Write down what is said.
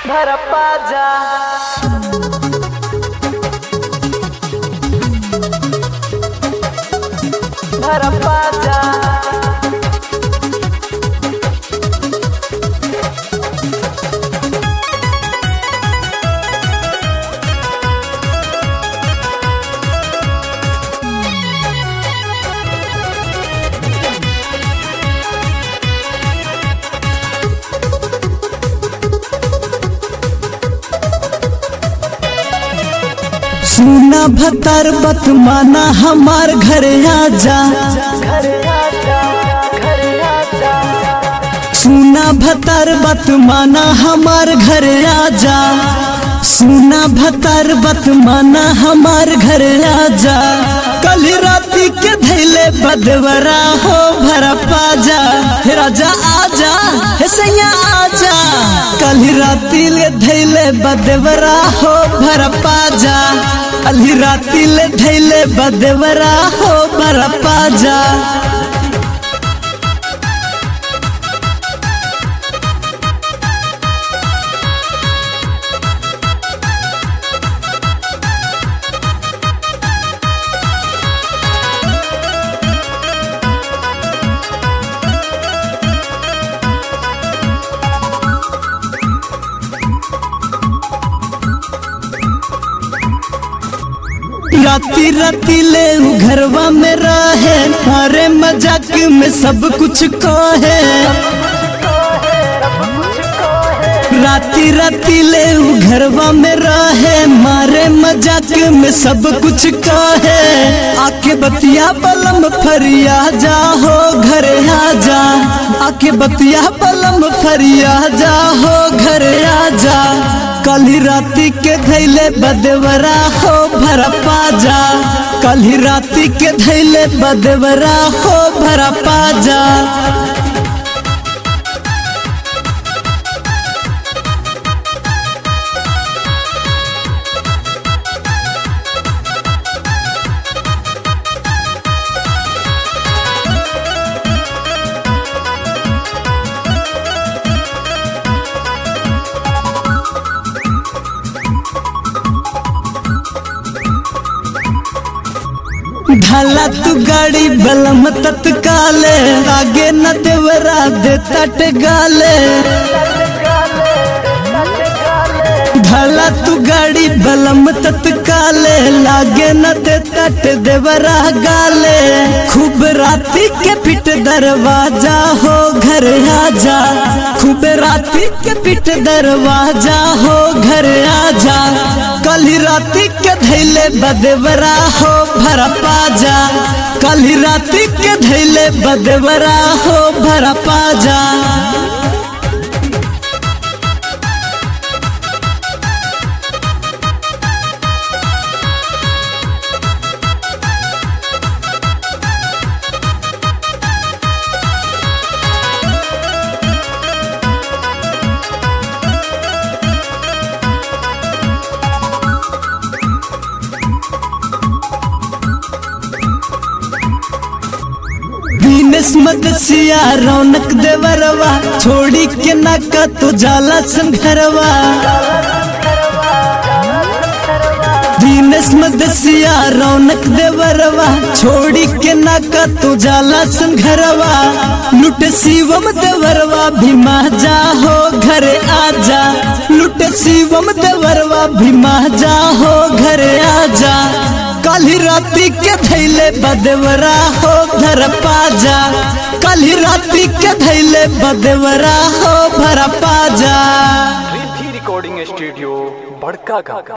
भरप्पा जा भरप्पा जा सुना भतर बत माना हमार घर आजा घर आजा घर आजा सुना भतर बत माना हमार घर आजा सुना भतर बत माना हमार घर आजा कल राती के धैले बदवरा हो भर पाजा हे राजा आजा हे सैया आजा कल राती ले धैले बदवरा हो भर पाजा कल राती ले धैले बदवरा हो भर पाजा राती राती ले उ घरवा में रहे मारे मजाक में सब कुछ कहे राती राती ले उ घरवा में रहे मारे मजाक में सब कुछ कहे आके बतिया बलम फरिया जा हो घर आ जा आके बतिया बलम फरिया जा हो घर आ जा कल ही राती के धैले बदवरा हो भर पाजा कल ही राती के धैले बदवरा हो भर पाजा ढाला तू गाड़ी बलम तत्काले आगे न देवरा दे तट गाले ढाला तू गाड़ी बलम तत्काले लागे न दे तट देवरा गाले खूब राती के पिट दरवाजा हो घर आजा खूब राती के पिट दरवाजा हो घर आजा कल ही राती के धैले बदवरा हो भर पाजा कल ही राती के धैले बदवरा हो भर पाजा दीनेश मदसिया रौनक देवरवा छोड़ी के नाका तो जाला संघरवा दीनेश मदसिया रौनक देवरवा छोड़ी के नाका तो जाला संघरवा लुट शिवम देवरवा भीमा जा हो घर आजा लुट शिवम देवरवा भीमा जा हो घर आजा कल ही राती के धैले बदवरा हो धर पाजा कल ही राती के धैले बदवरा हो भर पाजा रिद्धि रिकॉर्डिंग स्टूडियो बड़का का